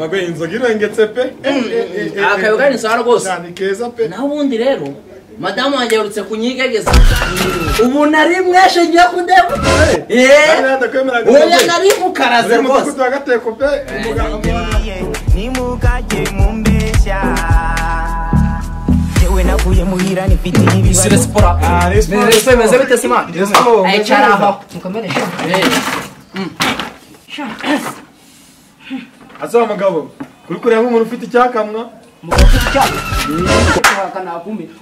baguye inzoga irengetse pe akayo kari insano rwose cyane keza pe naho ubundi rero madamu wanjye yarutse kunyigegeza ubu nari mweshe ngiye kundeba Kandi eee nadakwemeraga oya nari mukaraze uri mu rwose mudugudu wa gateko pe umuganga Niye, nimukajye mumbeshya yewe navuye muhira nifite Isi ibibazo resipora resiporo. resiporo imeze bite sima resiporo ayicara aho mukomere Eh, asaba mugabo uri kureba nk'umuntu ufite icyakamwa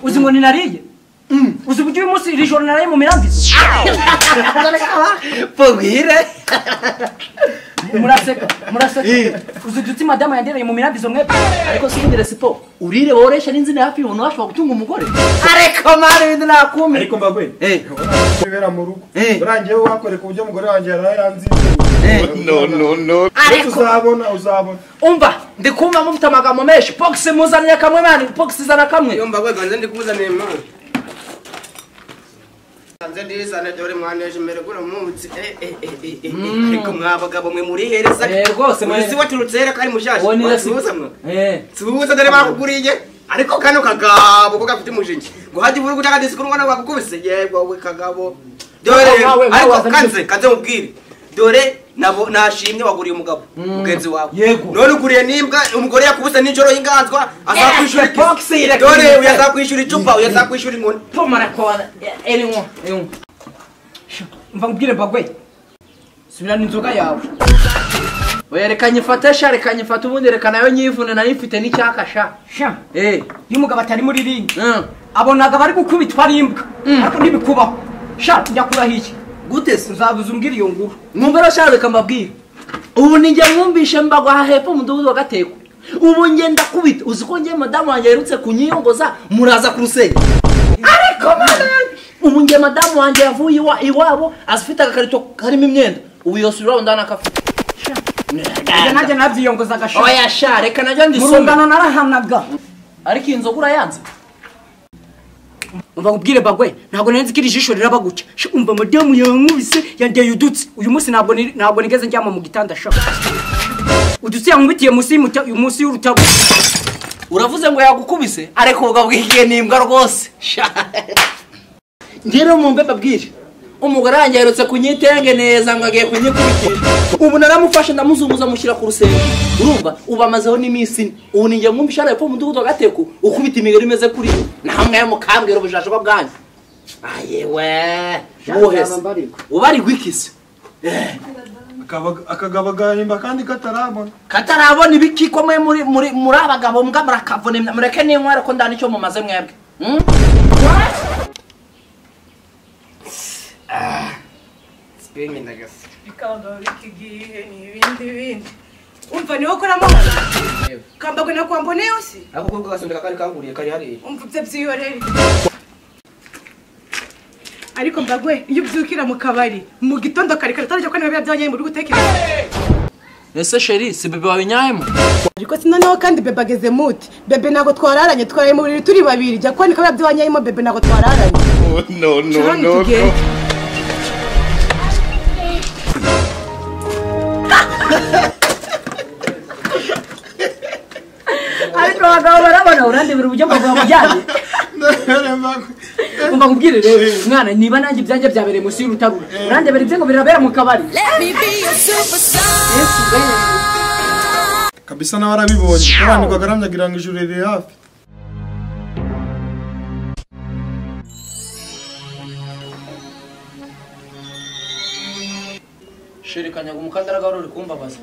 uzi ngo ninariye uzi uburyo uyu munsi iri joro naraye mu mirambizo pogwire muraseka muraseka uzi uduti madamu yandereye mu mirambizo mwebwe ariko si indire siporo urire woresha n'inzira hafi y'umuntu washobora gutunga umugore ariko mari ibintu nakumi ariko mbaguye Eh, bibera mu rugo Eh. urangiye wakoreka uburyo umugore wanjye yaraye yanziye eh. Ndetse ariko uzabona uzabona umva ndi kumva mufite amagambo menshi pogisi muzanire kamwe mani pogisi zana kamwe yomba gwe ganze ndikuzaniye mwana nze ndizane dore mwaneje imbere guno munsi Eh, eh, eh, eh, eh, eh. ariko mwabagabo mwe muri hereza Eh, rwose mwe- Uyu si waturutse hera kari mushashi Uwo ni Resi- Wasuhuza mwe Eh. suhuza dore bakuguriye ariko kano kagabo ko gafite umujinya ngo hajye uvura gutaka disiko n'umwana bagukubise yego we kagabo dore Wowe, wowe, ariko wazanye- kanze kanze mubwire dore nabo nashimye waguriye umugabo mugenzi wawe Yego. none uguriye n'imbwa umugore yakubise nijoro y'inganzwa azakwishyura Yes, box iki? irekeye. dore uyu azakwishyura icupa uyu azakwishyura inkoni pomara kora erimwo erimwo mva nkubwire mbagwe subirana inzoga yawe oya reka nyifate sha reka nyifate ubundi reka nayo nyivune nayo ifite n'icyaka sha sha eh iyo umugabo atari muri ringi mm. abonaga bari gukubitwa ari imbwa ariko ntibikubaho sha ndakuraho iki gute se uzabuze umbwira iyo nguru mwumvira sha reka mbabwire ubu ni njye mwumvishe mbagwa aha hepfo mu mudugudu wa gateko ubu njye ndakubita uzi ko njye madamu wanjye yerutse kunyiyongoza muraza ku rusenge ariko mana ubu njye madamu wanjye yavuye iwa iwabo azifite agakarito karimo imyenda ubu yose urabo ndanakafite ibyo nanjye nabyiyongozaga sha oya sha reka najya mu ndisome rungano narahanaga ariko iyi nzoga urayanze umva nkubwire bagwe ntabwo nari nzi ko iri jisho riraba gutya Sha, umva madamu yankubise yandeye udutsi uyu munsi ntabwo niri- ntabwo nigeze njyama mu gitanda sha udutsi yankubitiye munsi y'umuta- uyu munsi y'urutabo uravuze ngo yagukubise ariko bwabwigiye n'imbwa rwose Sha. njye rero mumbe mbabwire umugore wanjye aherutse kunyitenge neza ngo agiye kunyikubitira ubu naramufashe ndamuzunguza mushyira ku rusenge urumva ubu amazeho n'iminsi ine ubu ni njye mwumva ishara yepfo mu mudugudu wa gateko ukubita imigeri imeze kuri yo namwe mukambwira ubujajwa bwanyu ayewe buhese ubarirwa ikisi Akaba- akagabagayimba kandi katarabona katarabona ibikiko mwe muri muri muri abagabo mbwa murakavuna imya- mureke n'inkware ko ndana icyo mumaze mwebwe Hmm? bikaba bikigihe n'ibindi bindi umva niwe ukoramahoro kambagwe na kwambone yose ako kubwo gasundika kari kanguriye kari hariya umva ibyo byihorere ariko mbagwe iyo ubyukira mu kabari mu gitondo kare kare utarajya kubona ibiba byabonye mu rugo utekereza ese sheri si bebe wabinyayemo ariko sinoneho kandi bebe ageze muti bebe ntabwo twararanye twaraye mu buriri turi babiri jya kubona ibiba byabonyemo bebe ntabwo twararanye Shani tugende. ariko abagabo barabona urandebera uburyo abagabo bajyanye umva nkubwire rero mwana niba nanjye ibyanjye byabereye munsi y'urutaro urandebera ibye ngo birabera mu kabari kabisa nawe arabibonye abantu bagaramyagira ngo ijuru riri hafi sheri kanyaga umukandara gahoro uri kumbabaza